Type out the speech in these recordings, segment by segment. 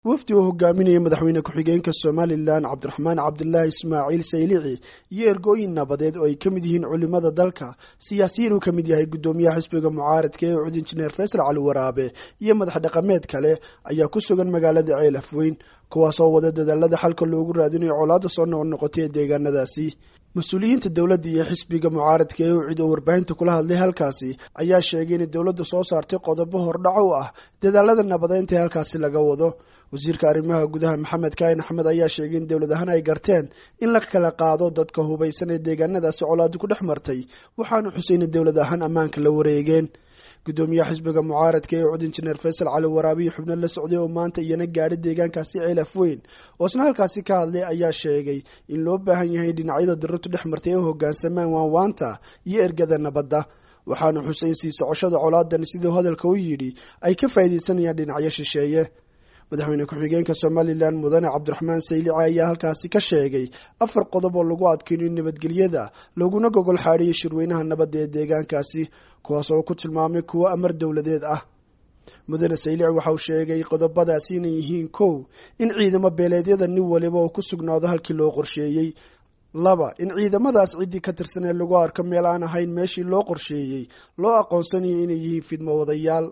wafdi uu hogaaminayay madaxweyne ku-xigeenka somalilan cabdiraxmaan cabdilaahi ismaaciil saylici iyo ergooyin nabadeed oo ay ka mid yihiin culimada dalka siyaasiyiin uu ka mid yahay guddoomiyaha xisbiga mucaaradka ee ucud injineer faysal cali waraabe iyo madax dhaqameed kale ayaa ku sugan magaalada ceel afweyn kuwaasoo wada dadaalada xalka loogu raadinayo colaadda soo noqnoqotay ee deegaanadaasi mas-uuliyiinta dowladda iyo xisbiga mucaaradka ee ucid oo warbaahinta kula hadlay halkaasi ayaa sheegay inay dowladda soo saartay qodobo hordhaco u ah dadaalada nabadeynta ee halkaasi laga wado wasiirka arrimaha gudaha maxamed kaahin axmed ayaa sheegay in dowlad ahaan ay garteen in la kala qaado dadka hubaysan ee deegaanadaasi colaadu ku dhex martay waxaanu xuseyna dowlad ahaan ammaanka la wareegeen guddoomiyaha xisbiga mucaaradka ee ucud injineer faysal cali waraabiyo xubno la socday oo maanta iyana gaadhay deegaankaasi ceel afweyn oo isna halkaasi ka hadlay ayaa sheegay in loo baahan yahay dhinacyada dirirtu dhex martay ee hoggaansamaan waanwaanta iyo ergada nabadda waxaanu xuseyn sii socoshada colaadan siduu hadalka u yidhi ay ka faa'iidaysanayaan dhinacyo shisheeye madaxweyne ku-xigeenka somalilan mudane cabdiraxmaan saylici ayaa halkaasi ka sheegay afar qodob oo lagu adkeynayo nabadgelyada laguna gogol xaadhiyo shirweynaha nabadda ee deegaankaasi kuwaas oo ku tilmaamay kuwo amar dowladeed ah mudane saylici waxa uu sheegay qodobadaasi inay yihiin kow in ciidamo beeleedyada nin waliba oo ku sugnaado halkii loo qorsheeyey laba in ciidamadaas ciddii ka tirsan ee lagu arko meel aan ahayn meeshii loo qorsheeyey loo aqoonsanayo inay yihiin fidmo wadayaal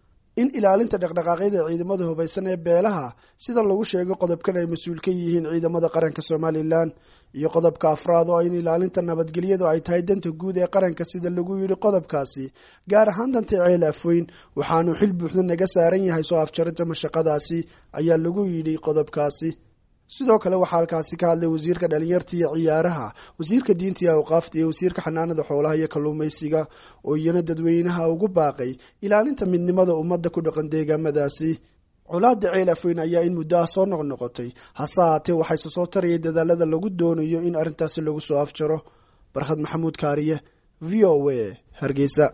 in ilaalinta dhaqdhaqaaqyada ciidamada hubaysan ee beelaha sida lagu sheegay qodobkan ay mas-uul ka yihiin ciidamada qaranka somalilan iyo qodobka afraad oo in ilaalinta nabadgelyadu ay tahay danta guud ee qaranka sida lagu yidhi qodobkaasi gaar ahaan danta ceel afweyn waxaanu xil buuxda naga saaran yahay soo afjarinta mashaqadaasi ayaa lagu yidhi qodobkaasi sidoo kale waxaa halkaasi ka hadlay wasiirka dhalinyarta iyo ciyaaraha wasiirka diinta iyo awqaafta iyo wasiirka xanaanada xoolaha iyo kalluumaysiga oo iyana dadweynaha ugu baaqay ilaalinta midnimada ummadda ku dhaqan deegaamadaasi colaada ceel afweyn ayaa in muddo ah soo noqnoqotay hase haatee waxayse soo tarayay dadaalada lagu doonayo in arrintaasi lagu soo afjaro barkhad maxamuud kaariye v o a hargeysa